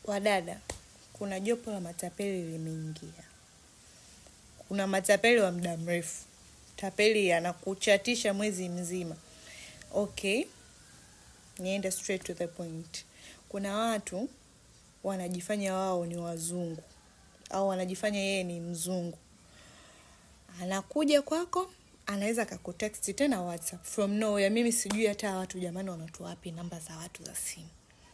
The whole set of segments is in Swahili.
Wadada, kuna jopo la matapeli limeingia. Kuna matapeli wa muda mrefu. Tapeli anakuchatisha mwezi mzima. Okay, niende straight to the point. Kuna watu wanajifanya wao ni wazungu au wanajifanya yeye ni mzungu. Anakuja kwako, anaweza akakutext tena WhatsApp from nowhere. Mimi sijui hata watu jamani wanatoa wapi namba za watu za simu.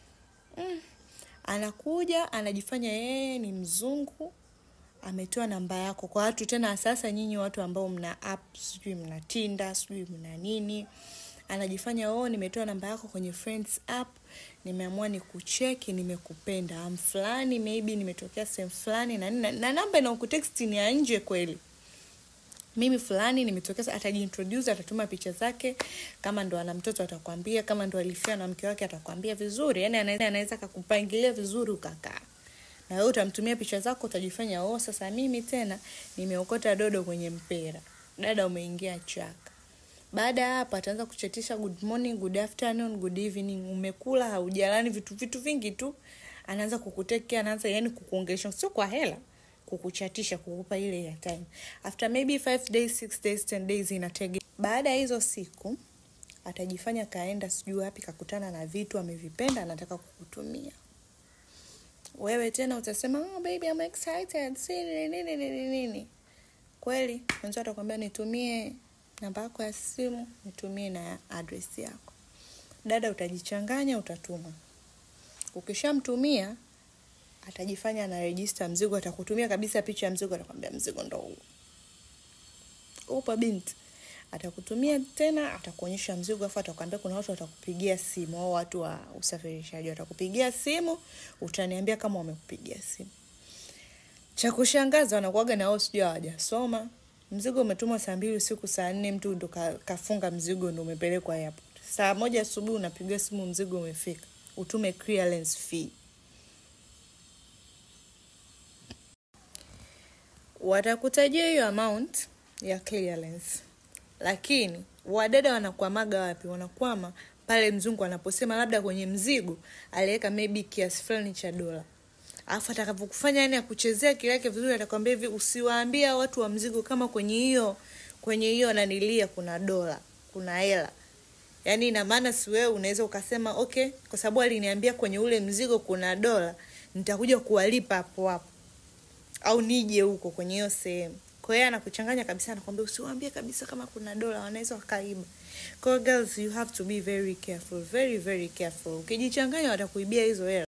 Anakuja anajifanya yeye ni mzungu, ametoa namba yako kwa watu tena. Sasa nyinyi watu ambao mna app, sijui mna Tinder, sijui mna nini, anajifanya oh, nimetoa namba yako kwenye friends app, nimeamua nikucheki, nimekupenda am fulani, maybe nimetokea sehemu fulani na, nini, na, na namba inaokutext ni ya nje kweli mimi fulani nimetokea. Atajiintroduce, atatuma picha zake, kama ndo ana mtoto atakwambia, kama ndo alifia na mke wake atakwambia vizuri. Yani anaweza anaweza akakupangilia vizuri ukakaa na wewe, utamtumia picha zako, utajifanya oh, sasa mimi tena nimeokota dodo kwenye mpera. Dada, umeingia chaka. Baada ya hapo ataanza kuchatisha good morning, good afternoon, good evening, umekula haujalani, vitu vitu vingi tu anaanza kukutekea, anaanza yani kukuongesha, sio kwa hela kukuchatisha kukupa ile ya time after maybe 5 days 6 days 10 days inatege. Baada ya hizo siku atajifanya kaenda sijui wapi kakutana na vitu amevipenda, anataka kukutumia wewe. Tena utasema oh, baby I'm excited si nini nini nini nini. Kweli mwenzo atakwambia nitumie namba yako ya simu, nitumie na address yako. Dada, utajichanganya, utatuma. Ukishamtumia atajifanya ana register mzigo, atakutumia kabisa picha ya mzigo, atakwambia mzigo ndo huu. Upo binti, atakutumia tena, atakuonyesha mzigo, afu atakwambia kuna watu watakupigia simu, au watu wa usafirishaji watakupigia simu, utaniambia kama wamekupigia simu. Cha kushangaza wanakuaga na wao sijui hawajasoma. Mzigo umetumwa saa mbili usiku, saa nne mtu ndo ka, kafunga mzigo ndo umepelekwa airport. Saa moja asubuhi unapigiwa simu, mzigo umefika, utume clearance fee. watakutajia hiyo amount ya clearance, lakini wadada wanakwamaga wapi? Wanakwama pale mzungu anaposema labda kwenye mzigo aliweka maybe kiasi fulani cha dola, alafu atakavyokufanya yani akuchezea kile yake vizuri, atakwambia hivi, usiwaambie watu wa mzigo kama kwenye hiyo kwenye hiyo nanilia kuna dola, kuna hela. Yani ina maana si wewe unaweza ukasema okay, kwa sababu aliniambia kwenye ule mzigo kuna dola, nitakuja kuwalipa hapo hapo au nije huko kwenye hiyo sehemu. Kwa hiyo anakuchanganya kabisa, anakwambia usiwaambie kabisa kama kuna dola, wanaweza wakaiba. Kwa hiyo girls, you have to be very careful, very very careful. Ukijichanganya watakuibia hizo hela.